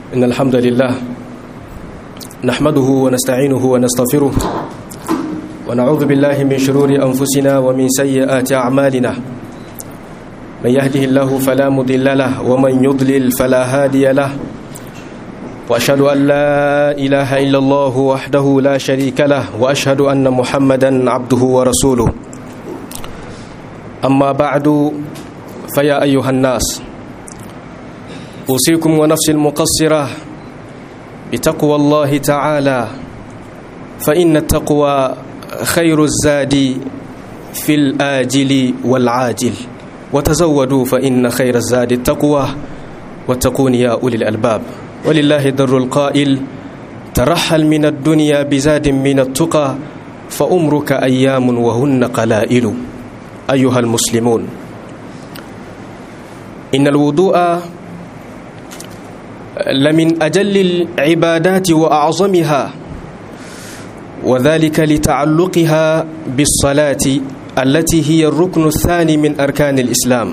إن الحمد لله نحمده ونستعينه ونستغفره ونعوذ بالله من شرور أنفسنا ومن سيئات أعمالنا من يهده الله فلا مضل له ومن يضلل فلا هادي له وأشهد أن لا إله إلا الله وحده لا شريك له وأشهد أن محمدا عبده ورسوله أما بعد فيا أيها الناس أوصيكم ونفسي المقصرة بتقوى الله تعالى فإن التقوى خير الزاد في الآجل والعاجل وتزودوا فإن خير الزاد التقوى واتقون يا أولي الألباب ولله در القائل ترحل من الدنيا بزاد من التقى فأمرك أيام وهن قلائل أيها المسلمون إن الوضوء لمن أجل العبادات وأعظمها وذلك لتعلقها بالصلاة التي هي الركن الثاني من أركان الإسلام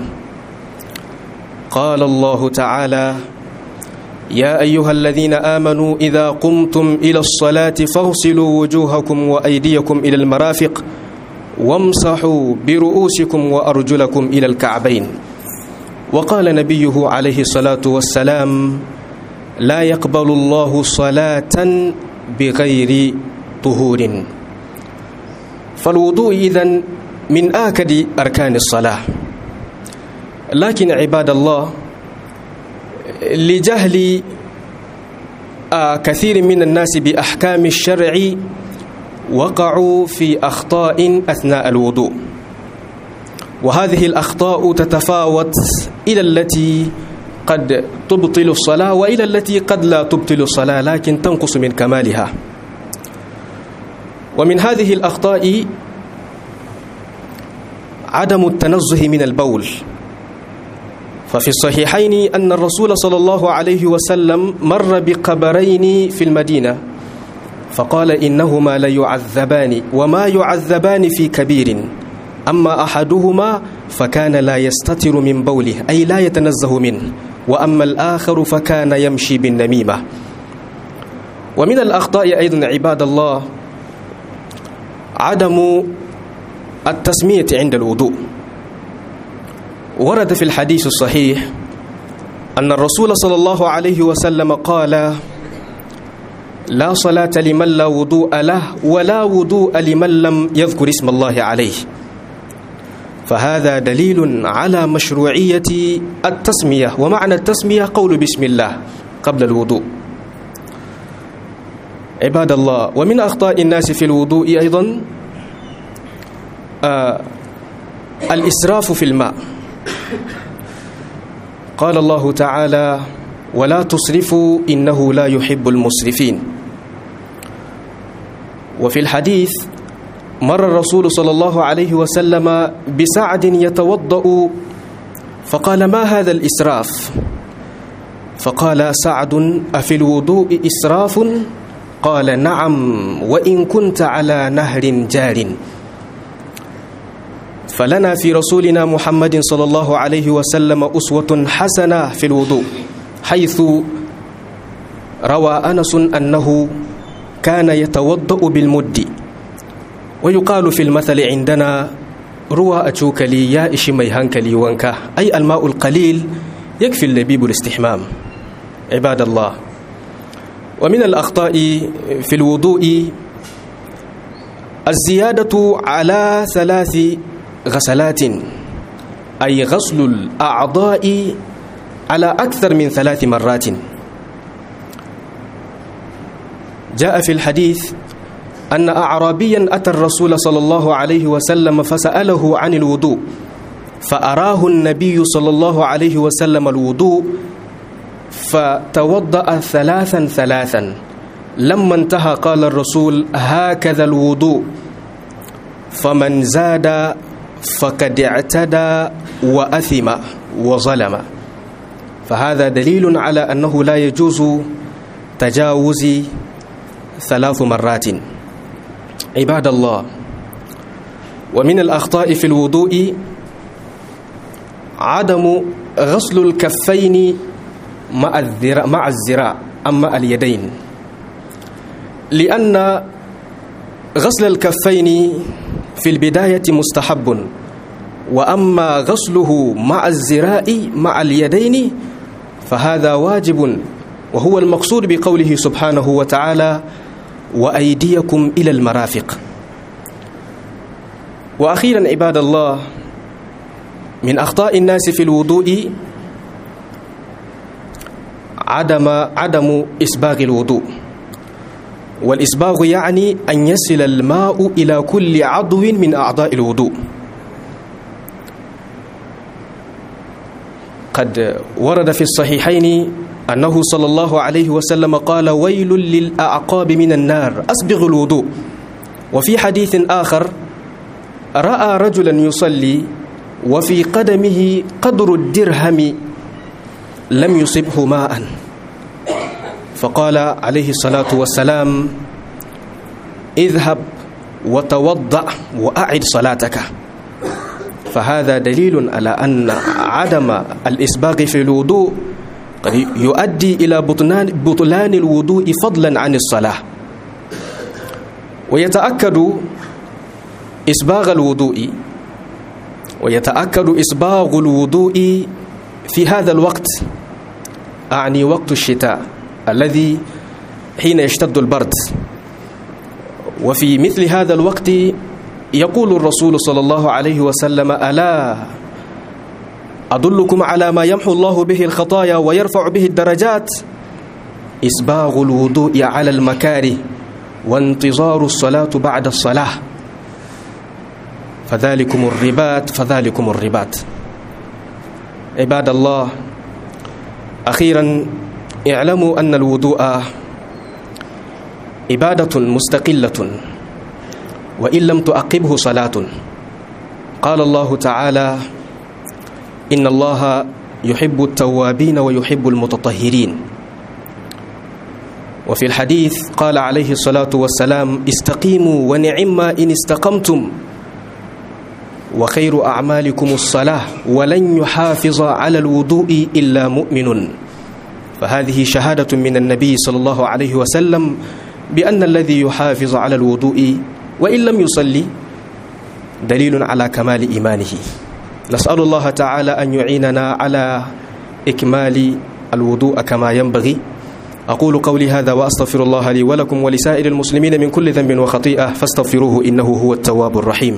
قال الله تعالى يا أيها الذين آمنوا إذا قمتم إلى الصلاة فاغسلوا وجوهكم وأيديكم إلى المرافق وامسحوا برؤوسكم وأرجلكم إلى الكعبين وقال نبيه عليه الصلاة والسلام لا يقبل الله صلاة بغير طهور فالوضوء إذن من آكد أركان الصلاة لكن عباد الله لجهل كثير من الناس بأحكام الشرع وقعوا في أخطاء أثناء الوضوء وهذه الأخطاء تتفاوت إلى التي قد تبطل الصلاة وإلى التي قد لا تبطل الصلاة لكن تنقص من كمالها ومن هذه الأخطاء عدم التنزه من البول ففي الصحيحين أن الرسول صلى الله عليه وسلم مر بقبرين في المدينة فقال إنهما ليعذبان وما يعذبان في كبير أما أحدهما فكان لا يستتر من بوله أي لا يتنزه منه وأما الآخر فكان يمشي بالنميمة ومن الأخطاء أيضا عباد الله عدم التسمية عند الوضوء ورد في الحديث الصحيح أن الرسول صلى الله عليه وسلم قال لا صلاة لمن لا وضوء له ولا وضوء لمن لم يذكر اسم الله عليه فهذا دليل على مشروعية التسمية ومعنى التسمية قول بسم الله قبل الوضوء عباد الله ومن أخطاء الناس في الوضوء أيضا آه الإسراف في الماء قال الله تعالى ولا تصرفوا إنه لا يحب المسرفين وفي الحديث مر الرسول صلى الله عليه وسلم بسعد يتوضأ فقال ما هذا الإسراف فقال سعد أفي الوضوء إسراف قال نعم وإن كنت على نهر جار فلنا في رسولنا محمد صلى الله عليه وسلم أسوة حسنة في الوضوء حيث روى أنس أنه كان يتوضأ بالمد ويقال في المثل عندنا روى أتوكلي يا إشي مي هنكلي وانكا أي الماء القليل يكفي اللبيب الاستحمام عباد الله ومن الأخطاء في الوضوء الزيادة على ثلاث غسلات أي غسل الأعضاء على أكثر من ثلاث مرات جاء في الحديث أن أعرابيا أتى الرسول صلى الله عليه وسلم فسأله عن الوضوء فأراه النبي صلى الله عليه وسلم الوضوء فتوضأ ثلاثا ثلاثا لما انتهى قال الرسول هكذا الوضوء فمن زاد فقد اعتدى وأثم وظلم فهذا دليل على أنه لا يجوز تجاوز ثلاث مرات عباد الله ومن الأخطاء في الوضوء عدم غسل الكفين مع الذراع أما اليدين لأن غسل الكفين في البداية مستحب وأما غسله مع الزراء مع اليدين فهذا واجب وهو المقصود بقوله سبحانه وتعالى وأيديكم إلى المرافق وأخيرا عباد الله من أخطاء الناس في الوضوء عدم عدم إسباغ الوضوء والإسباغ يعني أن يصل الماء إلى كل عضو من أعضاء الوضوء قد ورد في الصحيحين أنه صلى الله عليه وسلم قال ويل للأعقاب من النار أسبغ الوضوء وفي حديث آخر رأى رجلا يصلي وفي قدمه قدر الدرهم لم يصبه ماء فقال عليه الصلاة والسلام اذهب وتوضأ وأعد صلاتك فهذا دليل على أن عدم الإسباغ في الوضوء قد يؤدي إلى بطلان, بطلان الوضوء فضلا عن الصلاة ويتأكد إسباغ الوضوء ويتأكد إسباغ الوضوء في هذا الوقت أعني وقت الشتاء الذي حين يشتد البرد وفي مثل هذا الوقت يقول الرسول صلى الله عليه وسلم ألا أدلكم على ما يمحو الله به الخطايا ويرفع به الدرجات إسباغ الوضوء على المكاره وانتظار الصلاة بعد الصلاة فذلكم الربات فذلكم الربات عباد الله أخيرا اعلموا أن الوضوء عبادة مستقلة وإن لم تؤقبه صلاة قال الله تعالى إن الله يحب التوابين ويحب المتطهرين وفي الحديث قال عليه الصلاة والسلام استقيموا ونعم إن استقمتم وخير أعمالكم الصلاة ولن يحافظ على الوضوء إلا مؤمن فهذه شهادة من النبي صلى الله عليه وسلم بأن الذي يحافظ على الوضوء وإن لم يصلي دليل على كمال إيمانه نسأل الله تعالى أن يعيننا على إكمال الوضوء كما ينبغي أقول قولي هذا وأستغفر الله لي ولكم ولسائر المسلمين من كل ذنب وخطيئة فاستغفروه إنه هو التواب الرحيم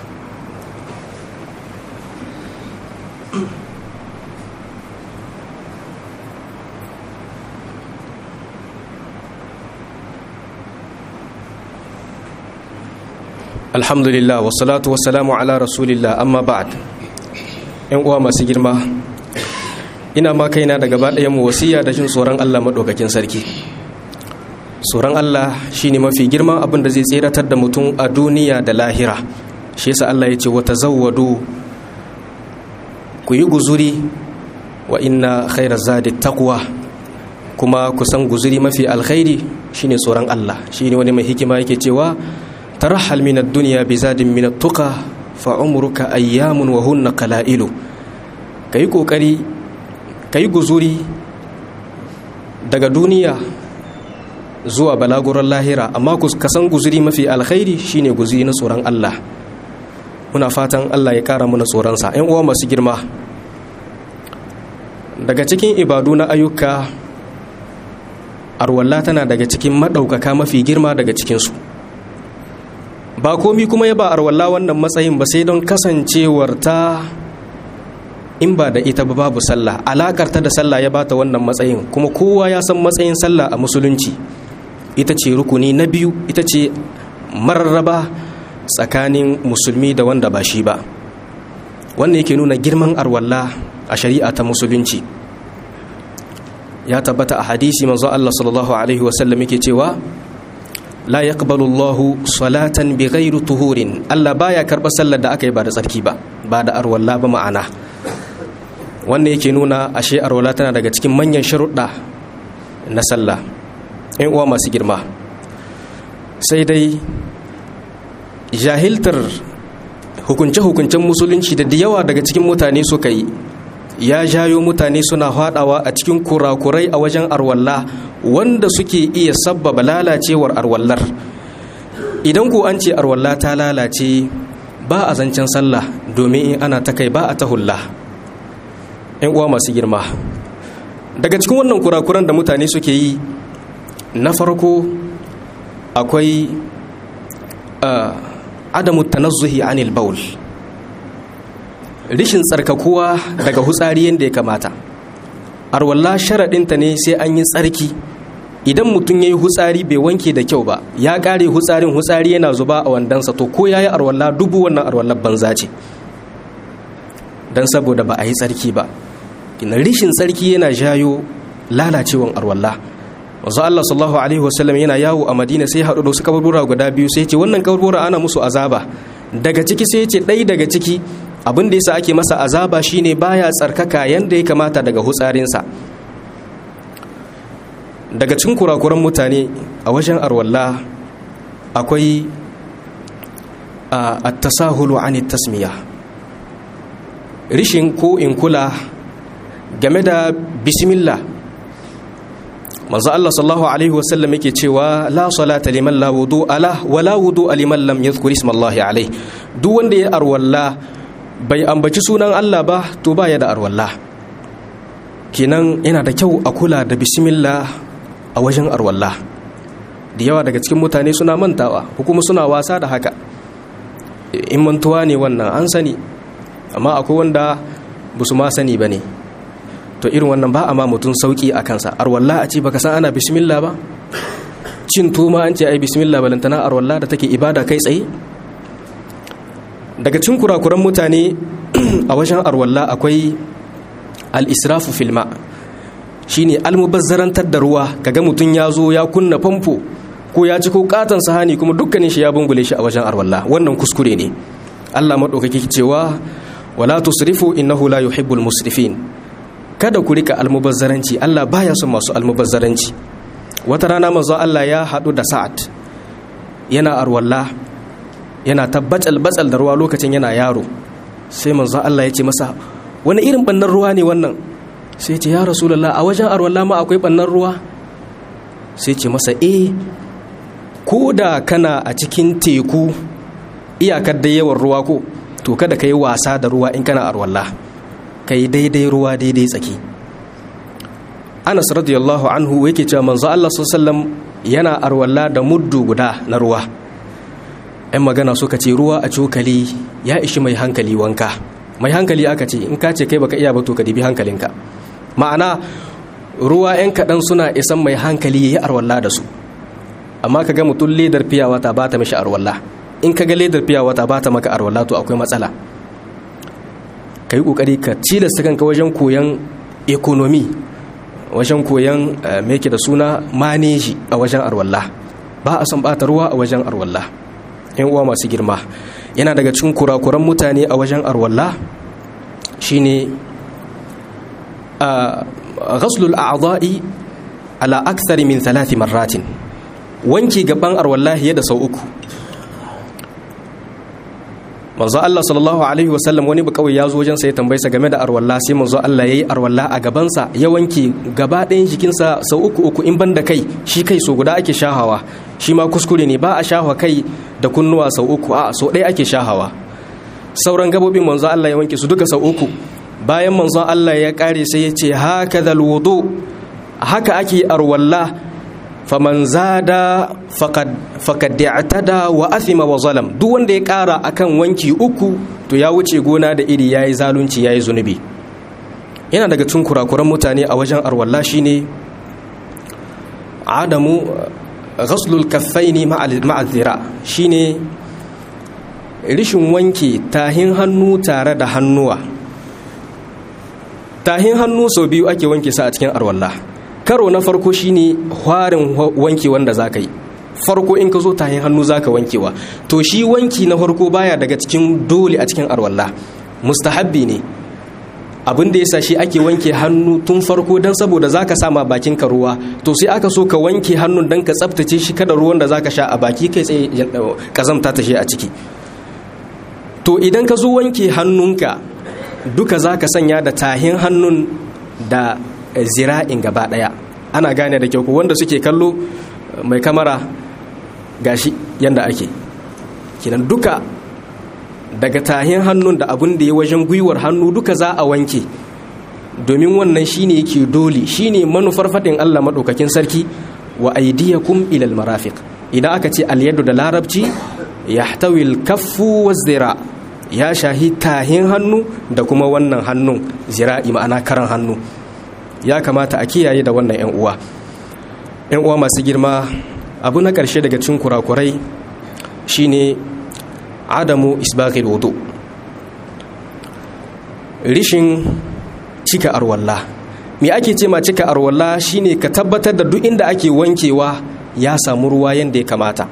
alhamdulillah wassalatu wassalamu ala rasulillah amma ba'd yan uwa masu girma ina ma kaina da gaba ɗayan mu wasiya da jin tsoron Allah madaukakin sarki tsoron Allah shine mafi girman abin da zai tseratar da mutum a duniya da lahira shi yasa Allah ya ce wa tazawwadu ku yi guzuri wa inna khairaz zadi taqwa kuma ku san guzuri mafi alkhairi shine tsoron Allah shine wani mai hikima yake cewa ترحل من الدنيا بزاد من التقى فعمرك أيام وهن قلائل كي كوكري كي guzuri daga duniya zuwa balaguran lahira amma ka san guzuri mafi alkhairi shine guzuri na tsoron Allah muna fatan Allah ya kara mana tsoronsa ‘yan uwa masu girma daga cikin ibadu na ayyuka arwalla tana daga cikin maɗaukaka mafi girma daga cikinsu ba komi kuma ya ba arwalla wannan matsayin ba sai don kasancewar ta in ba da ita ba babu sallah alakar ta da sallah ya bata wannan matsayin kuma kowa ya san matsayin sallah a musulunci ita ce rukuni na biyu ita ce mararraba tsakanin musulmi da wanda ba shi ba wannan yake nuna girman arwalla a shari'a ta musulunci ya tabbata a hadisi manzo Allah sallallahu alaihi wasallam yake cewa la yaqbalu Allahu salatan bighairi tuhurin Allah baya karba sallar da aka yi ba da tsarki ba ba da arwalla ba ma'ana wannan yake nuna ashe arwalla tana daga cikin manyan sharuɗa na sallah in uwa masu girma sai dai jahiltar hukunce-hukuncen musulunci da yawa daga cikin mutane suka yi ya jayo mutane suna haɗawa a cikin kurakurai a wajen arwalla wanda suke iya sabbaba lalacewar arwallar idan ku an ce arwalla ta lalace ba a zancen sallah domin in ana ta kai ba a ta hulla ‘yan uwa masu girma daga cikin wannan kurakuran da mutane suke yi na farko akwai adamu tanazzuhi anil baul rishin tsarkakuwa daga hutsari yadda ya kamata arwalla sharaɗinta ne sai an yi tsarki idan mutum ya yi hutsari bai wanke da kyau ba ya ƙare hutsarin hutsari yana zuba a wandansa to ko ya yi arwalla dubu wannan arwallar banza ce don saboda ba a yi tsarki ba rishin tsarki yana jayo lalacewan arwalla wanzu Allah sallallahu alaihi wasallam yana yawo a Madina sai haɗu da wasu kaburbura guda biyu sai ce wannan kaburbura ana musu azaba daga ciki sai ce ɗai daga ciki abin da yasa ake masa azaba shine baya tsarkaka yanda ya kamata daga hutsarinsa daga cikin kurakuran mutane a wajen arwalla akwai at-tasahulu an tasmiya rishin ko in kula game da bismillah manzo Allah sallallahu alaihi wasallam yake cewa la salata liman la wudu ala wala wudu liman lam yadhkur isma Allah alaihi duk wanda ya arwalla bai ambaci sunan Allah ba to baya da arwalla kenan yana da kyau a kula da bismillah a wajen arwalla da yawa daga cikin mutane suna mantawa ko kuma suna wasa da haka in mantuwa ne wannan an sani amma akwai wanda ba su ma sani ba ne to irin wannan ba a ma mutum sauki a kansa arwalla a ce baka san ana bismillah ba cin tuma an ce ai bismillah balantana arwalla da take ibada kai tsaye daga cin kurakuran mutane a wajen arwalla akwai al-israfu filma shine almubazzarantar da ruwa kaga mutum ya zo ya kunna famfo ko ya ci ko katon sahani kuma dukkanin shi ya bungule shi a wajen arwalla wannan kuskure ne Allah madaukaki cewa wala tusrifu innahu la yuhibbul musrifin kada ku rika almubazzaranci Allah baya son masu almubazzaranci wata rana manzo Allah ya hadu da Sa'ad yana arwalla yana tabbatal batsal da ruwa lokacin yana yaro sai manzo Allah ya ce masa wani irin bannan ruwa ne wannan sai ce ya rasulullah a wajen arwalla ma akwai bannan ruwa sai ce masa eh ko da kana a cikin teku iyakar da yawan ruwa ko to kada ka yi wasa da ruwa in kana arwalla ka yi daidai ruwa daidai tsaki anas radiyallahu anhu yake cewa manzo Allah sallallahu yana arwalla da muddu guda na ruwa yan magana suka ce ruwa a cokali ya ishi mai hankali wanka mai hankali aka ce in ka ce kai baka iya ba to ka dibi hankalinka ma'ana ruwa yan kaɗan suna isan mai hankali ya yi arwalla da su amma ka ga mutum ledar fiya wata ba ta mishi arwalla in ka ga ledar fiya wata ba ta maka arwalla to akwai matsala ka yi ƙoƙari ka cilasta kanka wajen koyon ekonomi wajen koyon meke da suna maneji a wajen arwalla ba a son ɓata ruwa a wajen arwalla yan uwa masu girma yana daga cikin kurakuran mutane a wajen arwalla shine ghaslul a'dha'i ala akthari min thalathi marratin wanki gaban arwallahi da sau uku manzo Allah sallallahu alaihi wasallam wani ba kawai ya zo wajen sa ya tambaye sa game da arwalla sai manzo Allah yayi arwalla a gaban sa ya wanke gaba ɗayan jikin sa sau uku uku in banda kai shi kai so guda ake shahawa shi ma kuskure ne ba a shahawa kai da kunnuwa sau uku a so ɗaya ake shahawa sauran gabobin manzo Allah ya wanke su duka sau uku bayan manzo Allah ya kare sai ya ce hakadhal wudu haka ake arwalla faman zada faqad i'tada wa athima wa zalam duk wanda ya kara akan wanki uku to ya wuce gona da iri yayi zalunci yayi zunubi yana daga cikin kurakuran mutane a wajen arwalla shine adamu ghaslul kaffaini ma'a dhira shine rishin wanke tahin hannu tare da hannuwa tahin hannu sau biyu ake wanke sa a cikin arwalla karo na farko shine hwarin wanki wanda zaka yi farko in ka zo tahin hannu zaka wankewa to shi wanki na farko baya daga cikin dole a cikin arwalla mustahabbi ne abin da yasa shi ake wanke hannu tun farko dan saboda zaka sama bakin ka ruwa to sai aka so ka wanke hannun dan ka tsaftace shi kada ruwan da zaka sha a baki kai tsaye kazamta ta shi a ciki to idan ka zo wanke hannunka duka za ka sanya da tahin hannun da zira'in gaba ɗaya ana gane da kyau wanda suke kallo mai kamara gashi yadda ake kinan duka daga tahin hannun da abin da ya wajen gwiwar hannu duka za a wanke domin wannan shine yake dole shine manufar faɗin Allah maɗaukakin sarki wa aidiyakum ilal marafiq idan aka ce alyadu da larabci yahtawi al-kaffu waz-zira ya shahi tahin hannu da kuma wannan hannun zira'i ma'ana karan hannu ya kamata a kiyaye da wannan 'yan uwa 'yan uwa masu girma abu na ƙarshe daga cikin kurakurai shine adamu isbaghil wudu rishin cika arwalla me ake ce ma cika arwalla shine ka tabbatar da duk inda ake wankewa ya samu ruwa yadda ya kamata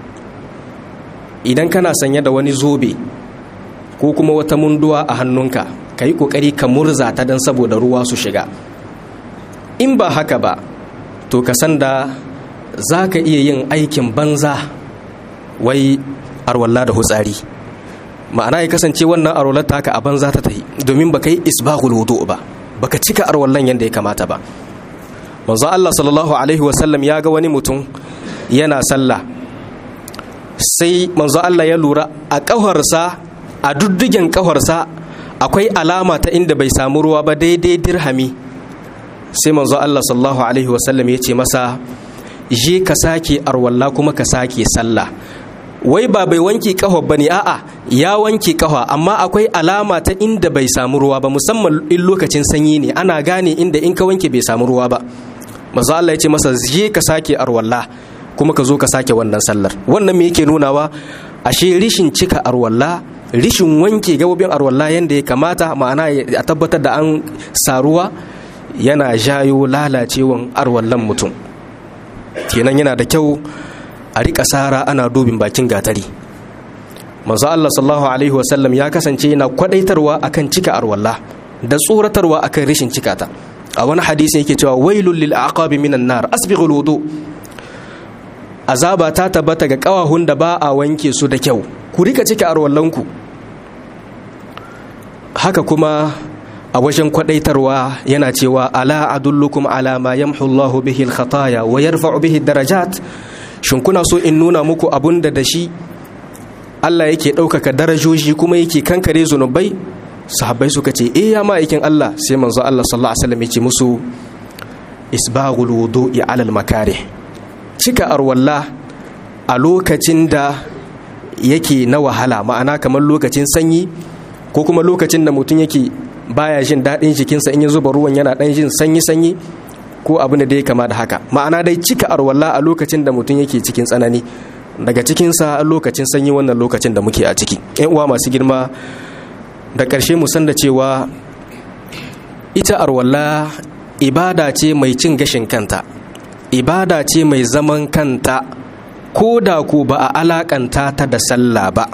idan kana sanye da wani zobe ko kuma wata munduwa a hannunka ka yi ƙoƙari ka murza ta don saboda ruwa su shiga in ba haka ba to ka san da za ka iya yin aikin banza wai arwalla da hutsari ma'ana ya kasance wannan arwallar ta haka a banza ta tahi domin ba ka yi isbahul wudu ba baka cika arwallan yadda ya kamata ba manzo Allah sallallahu alaihi wasallam ya ga wani mutum yana sallah sai manzo Allah ya lura a ƙafarsa a duddugen ƙafarsa akwai alama ta inda bai samu ruwa ba daidai dirhami sai manzo Allah sallallahu alaihi wasallam ya ce masa je ka sake arwalla kuma ka sake sallah wai ba bai wanke ƙafa ba ne a'a ya wanke ƙafa amma akwai alama ta inda bai samu ruwa ba musamman in lokacin sanyi ne ana gane inda in ka wanke bai samu ruwa ba manzo Allah ya ce masa je ka sake arwalla kuma ka zo ka sake wannan sallar wannan me yake nunawa ashe rishin cika arwalla rishin wanke gabobin arwalla yanda ya kamata ma'ana a tabbatar da an saruwa yana jayo lalacewan arwallan mutum kenan yana da kyau a rika sara ana dubin bakin gatari manzo Allah sallallahu alaihi wasallam ya kasance yana kwadaitarwa akan cika arwalla da tsoratarwa akan rishin cikata a wani hadisi yake cewa wailul lil aqabi minan nar asbighul wudu azaba ta tabbata ga kawahun da ba a wanke su da kyau ku rika cika arwallanku haka kuma a wajen kwadaitarwa yana cewa ala adullukum ala ma yamhu Allahu bihi al-khataya wa yarfa'u bihi darajat shin kuna so in nuna muku abun da da shi Allah yake ɗaukaka darajoji kuma yake kankare zunubai sahabbai suka ce eh ya ma'aikin Allah sai manzo Allah sallallahu alaihi wasallam ya ce musu isbaghul wudu'i ala al-makarih cika arwalla a lokacin da yake na wahala ma'ana kamar lokacin sanyi ko kuma lokacin da mutum yake baya jin daɗin jikinsa in ya zuba ruwan yana ɗan jin sanyi-sanyi ko abin da ya kama da haka ma'ana dai cika arwalla a lokacin da mutum yake cikin tsanani daga cikinsa a lokacin sanyi wannan lokacin da muke a ciki yan uwa masu girma da ƙarshe mu san da cewa ita arwalla ibada ce mai cin gashin kanta ibada ce mai zaman kanta ko da ku ba a alakanta ta da sallah ba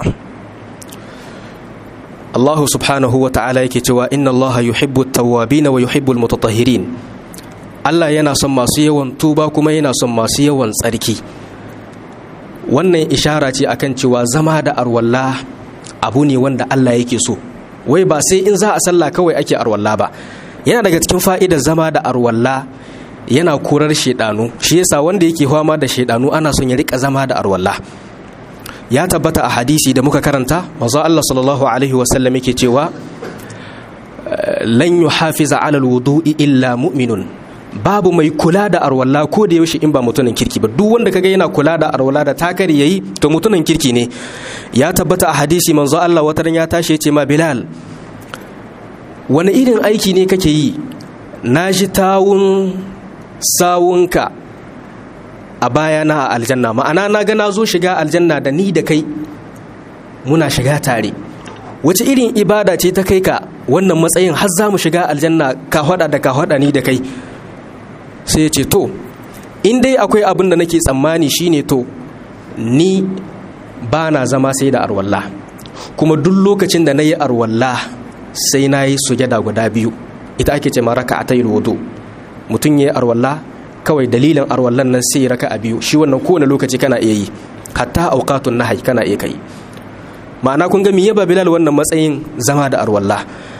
Allah subhanahu wa ta'ala yake cewa inna Allah yuhibbu at-tawwabin wa yuhibbu al-mutatahhirin Allah yana son masu yawan tuba kuma yana son masu yawan tsarki wannan ishara ce akan cewa zama da arwalla abu ne wanda Allah yake so wai ba sai in za a sallah kawai ake arwalla ba yana daga cikin fa'idar zama da arwalla yana korar shedanu shi yasa wanda yake fama da shedanu ana son ya rika zama da arwalla ya tabbata a hadisi da muka karanta manzo Allah sallallahu alaihi wasallam yake cewa lan yuhafiza ala alwudu'i illa mu'minun babu mai kula da arwalla ko da yaushe in ba mutumin kirki ba duk wanda kaga yana kula da arwalla da takari yayi to mutumin kirki ne ya tabbata a hadisi manzo Allah wataran ya tashi ya ce ma Bilal wani irin aiki ne kake yi na ji tawun sawunka a bayana a aljanna ma'ana na ga na zo shiga aljanna da ni da kai muna shiga tare wace irin ibada ce ta kai ka wannan matsayin har za mu shiga aljanna ka hada da ka hada ni da kai sai ya ce to in dai akwai abin da nake tsammani shine to ni ba na zama sai da arwalla kuma duk lokacin da na yi arwalla sai na yi sujada guda biyu ita ake ce maraka a tayi wudu mutum ya yi arwalla kawai dalilin arwallan nan sai raka a biyu shi wannan kowane lokaci kana iya yi hatta auqatun nahyi kana iya kai ma'ana kun ga me yaba bilal wannan matsayin zama da arwalla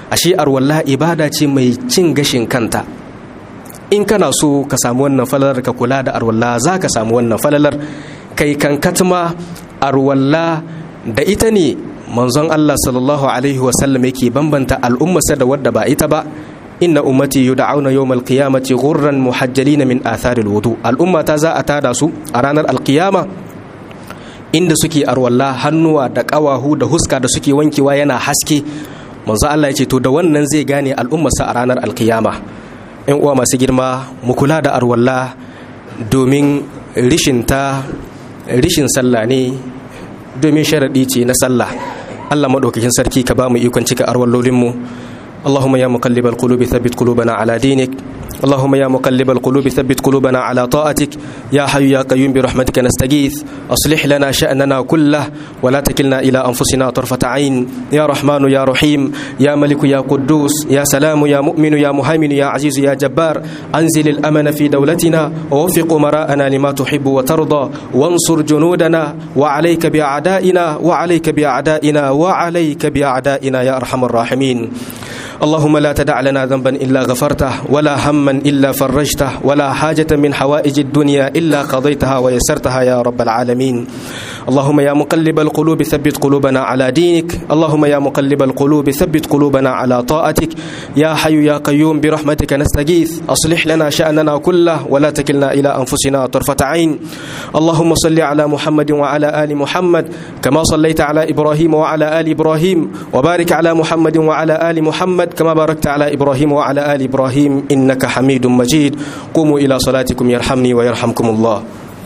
ashe arwalla ibada ce mai cin gashin kanta in kana so ka samu wannan falalar ka kula da arwalla za ka samu wannan falalar kai kan katma arwalla da ita ne manzon Allah sallallahu alaihi wasallam yake bambanta al'ummarsa da wadda ba ita ba inna ummati yud'auna yawmal qiyamati ghurran muhajjalina min atharil wudu al'umma ta za a tada su a ranar alqiyama inda suke arwalla hannuwa da kawahu da huska da suke wankewa yana haske manzo Allah ya ce to da wannan zai gane al'ummarsa a ranar alqiyama yan uwa masu girma mu kula da arwalla domin rishin ta rishin sallah ne domin sharadi ce na sallah Allah madaukakin sarki ka ba mu ikon cika arwallolinmu اللهم يا مقلب القلوب ثبت قلوبنا على دينك اللهم يا مقلب القلوب ثبت قلوبنا على طاعتك يا حي يا قيوم برحمتك نستغيث أصلح لنا شأننا كله ولا تكلنا إلى أنفسنا طرفة عين يا رحمن يا رحيم يا ملك يا قدوس يا سلام يا مؤمن يا مهيمن يا عزيز يا جبار أنزل الأمن في دولتنا ووفق أمراءنا لما تحب وترضى وانصر جنودنا وعليك بأعدائنا وعليك بأعدائنا وعليك بأعدائنا يا أرحم الراحمين اللهم لا تدع لنا ذنبا إلا غفرته ولا هما إلا فرجته ولا حاجة من حوائج الدنيا إلا قضيتها ويسرتها يا رب العالمين اللهم يا مقلب القلوب ثبت قلوبنا على دينك اللهم يا مقلب القلوب ثبت قلوبنا على طاعتك يا حي يا قيوم برحمتك نستغيث أصلح لنا شأننا كله ولا تكلنا إلى أنفسنا طرفة عين اللهم صل على محمد وعلى آل محمد كما صليت على إبراهيم وعلى آل إبراهيم وبارك على محمد وعلى آل محمد كما باركت على إبراهيم وعلى آل إبراهيم إنك حميد مجيد قوموا إلى صلاتكم يرحمني ويرحمكم الله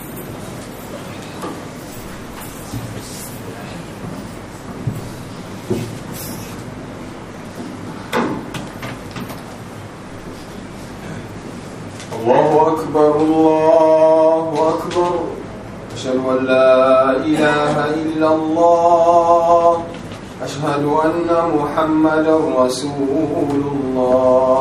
الله أكبر الله أكبر أشهد أن لا إله إلا الله أشهد أن محمدا رسول الله